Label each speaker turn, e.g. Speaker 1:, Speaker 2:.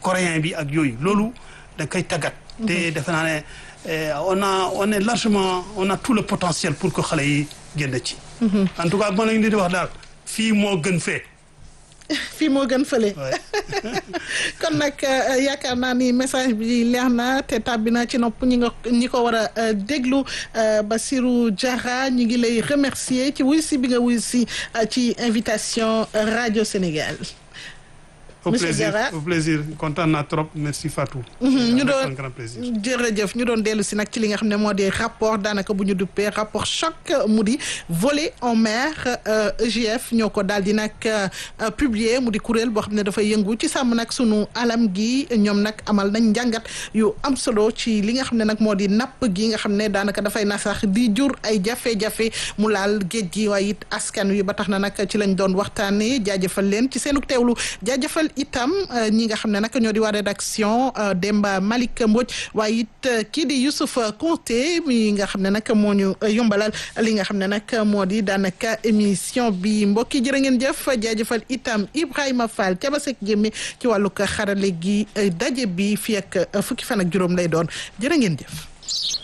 Speaker 1: coréen bi ak yooyu loolu da koy tàggat te defe naa ne on a on est largement on a tout le potentiel pour que xale yi génn ci en tout cas mën nañu di wax daal fii moo gën fee
Speaker 2: fii moo gën fële kon nag yaakaar naa ni message bi leer na te tàbbi na ci nopp ñi nga ñi ko war a déglu Bassirou Diarra ñi ngi lay remercier ci wuy si bi nga wuy si ci invitation Radio Sénégal
Speaker 1: au plaisir au plaisir kontaan naa trop merci Fatou.
Speaker 2: ñu doon
Speaker 1: un grand plaisir.
Speaker 2: jërëjëf ñu doon dellu si nag ci li nga xam ne moo di rapport daanaka bu ñu duppee rapport choc mu di volet en mer EGF ñoo ko daal di nag publier mu di kuréel boo xam ne dafay yëngu ci sàmm nag sunu alam gi ñoom nag amal nañ njàngat yu am solo ci li nga xam ne nag moo di napp gi nga xam ne daanaka dafay nasax di jur ay jafe-jafe mu laal géej gi waaye it askan wi ba tax na nag ci lañ doon waxtaanee jaajëfal leen ci seenu teewlu jaajëfal itam ñi nga xam ne nag ñoo di waa rédaction Demba Malick Mbodj waaye it kii di Youssouf Konté mi nga xam ne nag moo ñu yombalal li nga xam ne nag moo di daanaka émission bi mbokki jërë ngeen jëf jaajëfal itam Ibrahima Fall ca ba sek jëmme ci wàllug xarale gi daje bi fii ak fukki fan ak juróom lay doon jërë ngeen jëf